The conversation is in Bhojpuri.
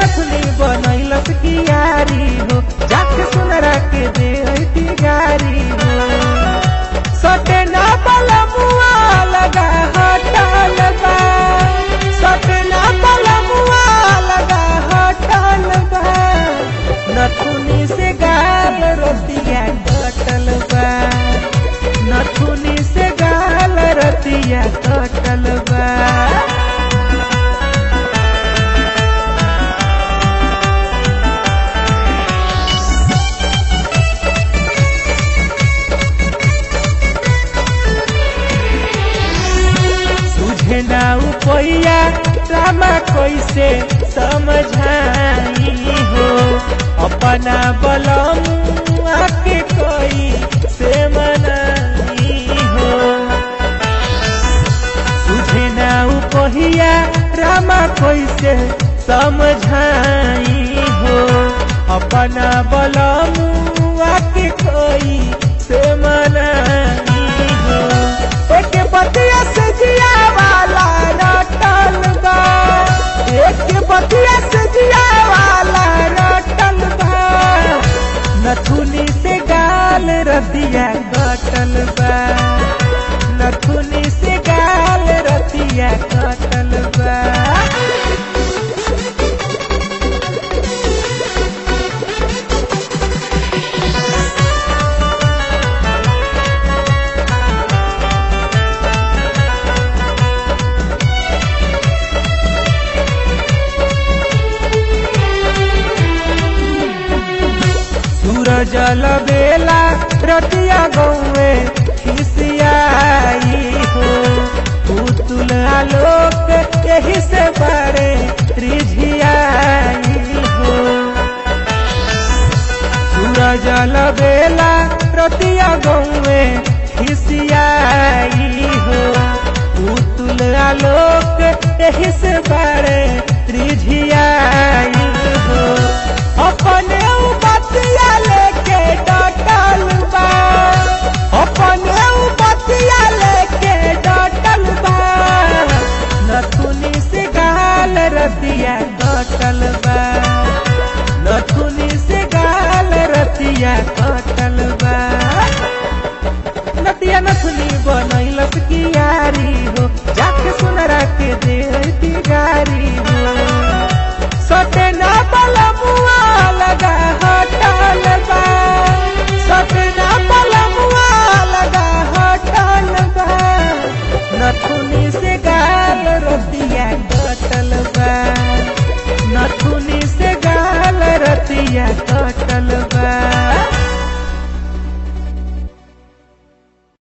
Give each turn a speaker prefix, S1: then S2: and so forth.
S1: नथुनी बनैलस कियारी हो जाके सुनरा के दे गारी हो सटे ना बलमुआ लगा हटल बा सटे ना बलमुआ लगा हटल बा नथुनी से गाल रतिया कटल बा नथुनी से गाल रतिया कटल बा तुझे ना उपैया रामा कैसे समझाई हो अपना बलम आके कोई से मनाई हो तुझे ना उपैया रामा कैसे समझाई हो अपना बलम आके कोई से मनाई हो एक बतिया से जिया वाला रटल बा एक बतिया से जिया वाला रटल बा नथुनी से गाल रतिया कटल बा नथुनी से गाल रतिया कटल बा सूरज बेला रतिया गौए खिसियाई हो पुतुल आलोक यही से बड़े रिझियाई हो सूरज बेला रतिया गौए खिसियाई हो पुतुल आलोक यही से बड़े